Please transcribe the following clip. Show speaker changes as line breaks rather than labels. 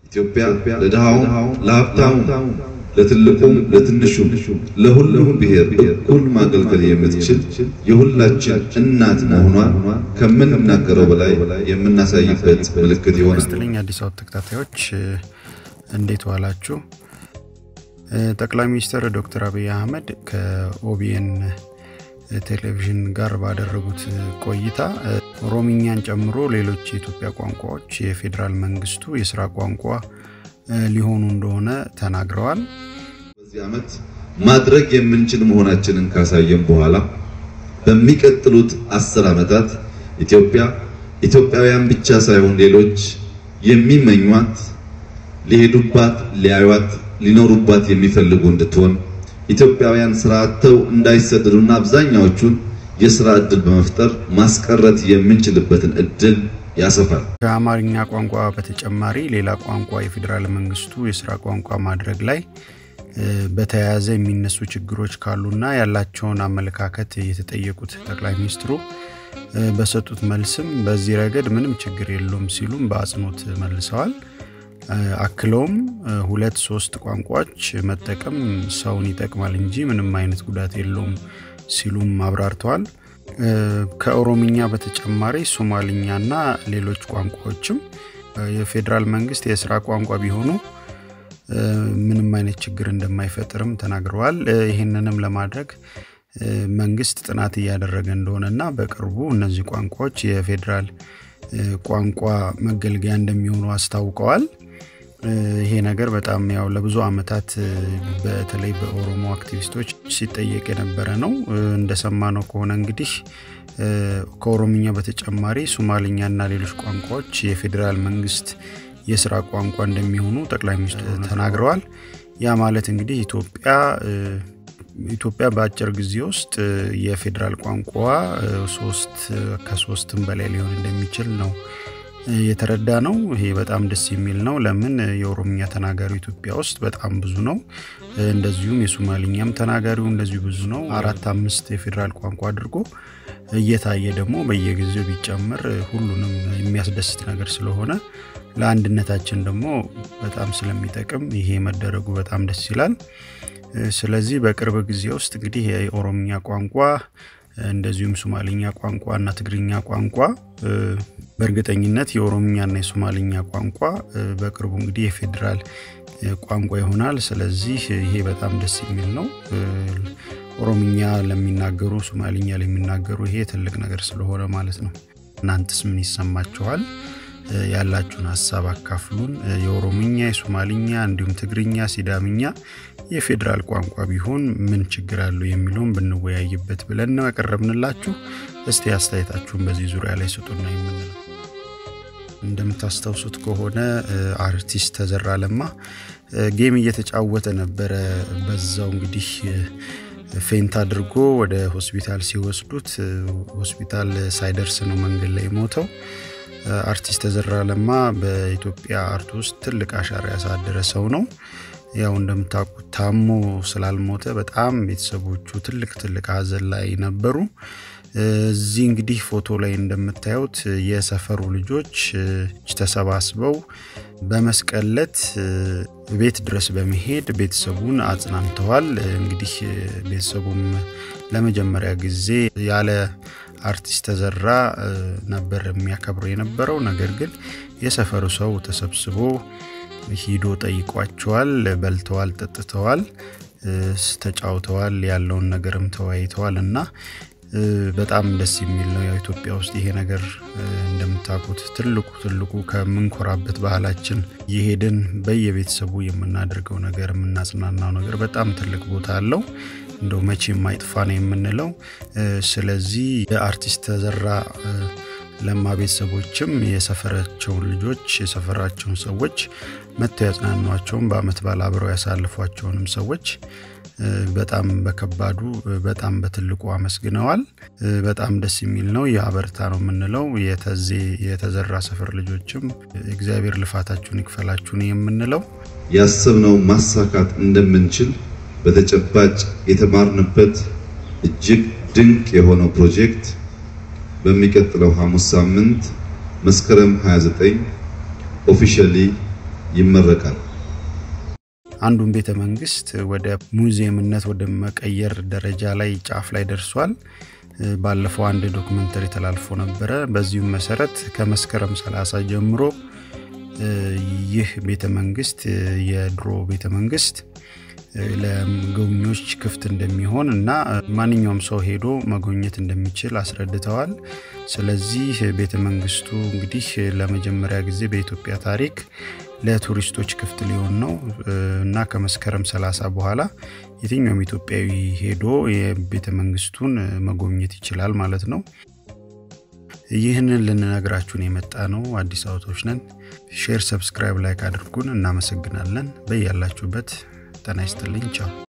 ኢትዮጵያ ለድሃውም ለሀብታሙም ለትልቁም ለትንሹም ለሁሉም ብሔር እኩል ማገልገል የምትችል የሁላችን እናት መሆኗን ከምንናገረው በላይ የምናሳይበት ምልክት ይሆናል።
ስትልኝ አዲስ አበባ ተከታታዮች እንዴት ዋላችሁ? ጠቅላይ ሚኒስትር ዶክተር አብይ አህመድ ከኦቢኤን ቴሌቪዥን ጋር ባደረጉት ቆይታ ኦሮምኛን ጨምሮ ሌሎች የኢትዮጵያ ቋንቋዎች የፌዴራል መንግስቱ የስራ ቋንቋ ሊሆኑ እንደሆነ ተናግረዋል።
በዚህ ዓመት ማድረግ የምንችል መሆናችንን ካሳየን በኋላ በሚቀጥሉት አስር ዓመታት ኢትዮጵያ ኢትዮጵያውያን ብቻ ሳይሆን ሌሎች የሚመኟት ሊሄዱባት፣ ሊያዩት፣ ሊኖሩባት የሚፈልጉ እንድትሆን ኢትዮጵያውያን ስራ አጥተው እንዳይሰደዱና አብዛኛዎቹን የስራ እድል በመፍጠር ማስቀረት የምንችልበትን እድል ያሰፋል።
ከአማርኛ ቋንቋ በተጨማሪ ሌላ ቋንቋ የፌዴራል መንግስቱ የስራ ቋንቋ ማድረግ ላይ በተያያዘ የሚነሱ ችግሮች ካሉና ያላቸውን አመለካከት የተጠየቁት ጠቅላይ ሚኒስትሩ በሰጡት መልስም በዚህ ረገድ ምንም ችግር የለውም ሲሉም በአጽንኦት መልሰዋል። አክለውም ሁለት ሶስት ቋንቋዎች መጠቀም ሰውን ይጠቅማል እንጂ ምንም አይነት ጉዳት የለውም ሲሉም አብራርተዋል። ከኦሮምኛ በተጨማሪ ሶማልኛና ሌሎች ቋንቋዎችም የፌዴራል መንግስት የስራ ቋንቋ ቢሆኑ ምንም አይነት ችግር እንደማይፈጥርም ተናግረዋል። ይህንንም ለማድረግ መንግስት ጥናት እያደረገ እንደሆነና በቅርቡ እነዚህ ቋንቋዎች የፌዴራል ቋንቋ መገልገያ እንደሚሆኑ አስታውቀዋል። ይሄ ነገር በጣም ያው ለብዙ አመታት በተለይ በኦሮሞ አክቲቪስቶች ሲጠየቅ የነበረ ነው። እንደሰማነው ከሆነ እንግዲህ ከኦሮምኛ በተጨማሪ ሶማሊኛና ሌሎች ቋንቋዎች የፌዴራል መንግስት የስራ ቋንቋ እንደሚሆኑ ጠቅላይ ሚኒስትሩ ተናግረዋል። ያ ማለት እንግዲህ ኢትዮጵያ ኢትዮጵያ በአጭር ጊዜ ውስጥ የፌዴራል ቋንቋ ሶስት ከሶስትም በላይ ሊሆን እንደሚችል ነው የተረዳ ነው። ይሄ በጣም ደስ የሚል ነው። ለምን የኦሮምኛ ተናጋሪው ኢትዮጵያ ውስጥ በጣም ብዙ ነው። እንደዚሁም የሶማሊኛም ተናጋሪው እንደዚሁ ብዙ ነው። አራት አምስት የፌዴራል ቋንቋ አድርጎ እየታየ ደግሞ በየጊዜው ቢጨመር ሁሉንም የሚያስደስት ነገር ስለሆነ ለአንድነታችን ደግሞ በጣም ስለሚጠቅም ይሄ መደረጉ በጣም ደስ ይላል። ስለዚህ በቅርብ ጊዜ ውስጥ እንግዲህ የኦሮምኛ ቋንቋ እንደዚሁም ሶማሊኛ ቋንቋ እና ትግርኛ ቋንቋ በእርግጠኝነት የኦሮምኛና የሶማሊኛ ቋንቋ በቅርቡ እንግዲህ የፌዴራል ቋንቋ ይሆናል። ስለዚህ ይሄ በጣም ደስ የሚል ነው። ኦሮምኛ ለሚናገሩ፣ ሶማሊኛ ለሚናገሩ ይሄ ትልቅ ነገር ስለሆነ ማለት ነው። እናንተስ ምን ይሰማችኋል? ያላችሁን ሀሳብ አካፍሉን። የኦሮምኛ፣ የሶማሊኛ እንዲሁም ትግርኛ፣ ሲዳምኛ የፌዴራል ቋንቋ ቢሆን ምን ችግር አለው የሚለውን ብንወያይበት ብለን ነው ያቀረብንላችሁ። እስቲ አስተያየታችሁን በዚህ ዙሪያ ላይ ስጡና የምንለው እንደምታስታውሱት ከሆነ አርቲስት ተዘራ ለማ ጌም እየተጫወተ ነበረ። በዛው እንግዲህ ፌንት አድርጎ ወደ ሆስፒታል ሲወስዱት ሆስፒታል ሳይደርስ ነው መንገድ ላይ ሞተው። አርቲስት ተዘራ ለማ በኢትዮጵያ አርት ውስጥ ትልቅ አሻራ ያሳደረ ሰው ነው። ያው እንደምታውቁት ታሞ ስላልሞተ በጣም ቤተሰቦቹ ትልቅ ትልቅ ሀዘን ላይ ነበሩ። እዚህ እንግዲህ ፎቶ ላይ እንደምታዩት የሰፈሩ ልጆች ተሰባስበው በመስቀለት ቤት ድረስ በመሄድ ቤተሰቡን አጽናንተዋል። እንግዲህ ቤተሰቡም ለመጀመሪያ ጊዜ ያለ አርቲስት ተዘራ ነበር የሚያከብሩ የነበረው። ነገር ግን የሰፈሩ ሰው ተሰብስቦ ሂዶ ጠይቋቸዋል። በልተዋል፣ ጠጥተዋል፣ ተጫውተዋል፣ ያለውን ነገርም ተወያይተዋል እና በጣም ደስ የሚል ነው። ያው ኢትዮጵያ ውስጥ ይሄ ነገር እንደምታውቁት ትልቁ ትልቁ ከምንኮራበት ባህላችን የሄድን በየቤተሰቡ የምናደርገው ነገር የምናጽናናው ነገር በጣም ትልቅ ቦታ አለው። እንደው መቼ የማይጥፋ ነው የምንለው። ስለዚህ የአርቲስት ተዘራ ለማ ቤተሰቦችም የሰፈራቸውን ልጆች የሰፈራቸውን ሰዎች መጥተው ያጽናኗቸውን በአመት በዓል አብረው ያሳልፏቸውንም ሰዎች በጣም በከባዱ በጣም በትልቁ አመስግነዋል። በጣም ደስ የሚል ነው። የአበርታ ነው የምንለው። የተዜ የተዘራ ሰፈር ልጆችም እግዚአብሔር ልፋታችሁን ይክፈላችሁን የምንለው
ያሰብነው ማሳካት እንደምንችል በተጨባጭ የተማርንበት እጅግ ድንቅ የሆነው ፕሮጀክት በሚቀጥለው ሐሙስ ሳምንት መስከረም 29 ኦፊሻሊ ይመረቃል።
አንዱን ቤተ መንግስት ወደ ሙዚየምነት ወደ መቀየር ደረጃ ላይ ጫፍ ላይ ደርሷል። ባለፈው አንድ ዶክመንተሪ ተላልፎ ነበረ። በዚሁም መሰረት ከመስከረም 30 ጀምሮ ይህ ቤተ መንግስት የድሮ ቤተ መንግስት ለጎብኚዎች ክፍት እንደሚሆን እና ማንኛውም ሰው ሄዶ መጎብኘት እንደሚችል አስረድተዋል። ስለዚህ ቤተ መንግስቱ እንግዲህ ለመጀመሪያ ጊዜ በኢትዮጵያ ታሪክ ለቱሪስቶች ክፍት ሊሆን ነው እና ከመስከረም 30 በኋላ የትኛውም ኢትዮጵያዊ ሄዶ የቤተ መንግስቱን መጎብኘት ይችላል ማለት ነው። ይህንን ልንነግራችሁን የመጣ ነው። አዲስ አበባዎች ነን። ሼር፣ ሰብስክራይብ፣ ላይክ አድርጉን። እናመሰግናለን። በያላችሁበት ጤና ይስጥልኝ። ቻው